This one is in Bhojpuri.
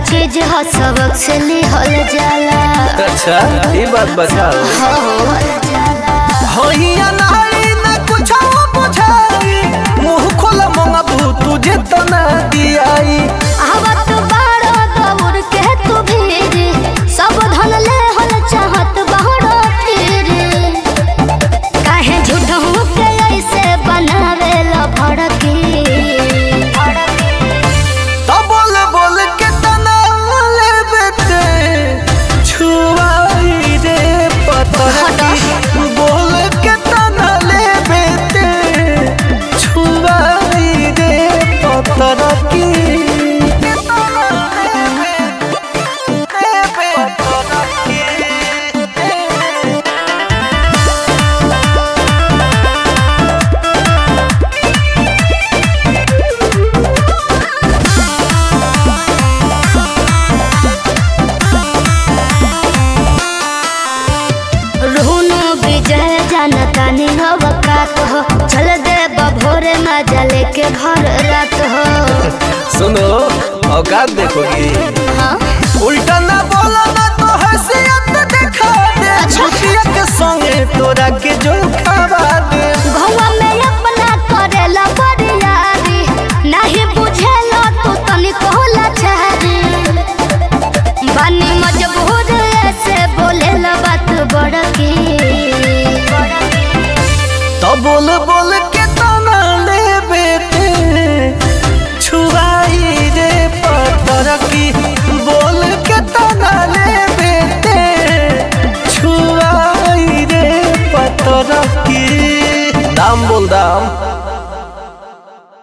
चीज ह सबक से लिहल जाला अच्छा ये बात बताओ हो होइया नारी न कुछ बुझाई मुंह खोल मंगबू तुझे तना दियाई आवत बाड़ो दौड़ के तू भीर सब धन ले हल चाहत बाड़ो फिर काहे झूठ के ऐसे बनावे ला भड़की तो बोल बोल के तना लेबे ते छुआई रे पतर की बोल के तना लेबे ते छुआई रे पतर की रुनु विजय जनता निहव कात हो चल दे भोरे मजा लेके घर रात हो सुनो औकात देखोगी हाँ उल्टा ना बोला ना तो हैसियत दिखा दे छुटिया के संगे तोरा के जो खावा दे भौवा में अपना करेला बरियारी नहीं बुझेला तू तनी कोला छहरी बानी मजबूर ऐसे बोलेला बात बड़की तो बोल बोल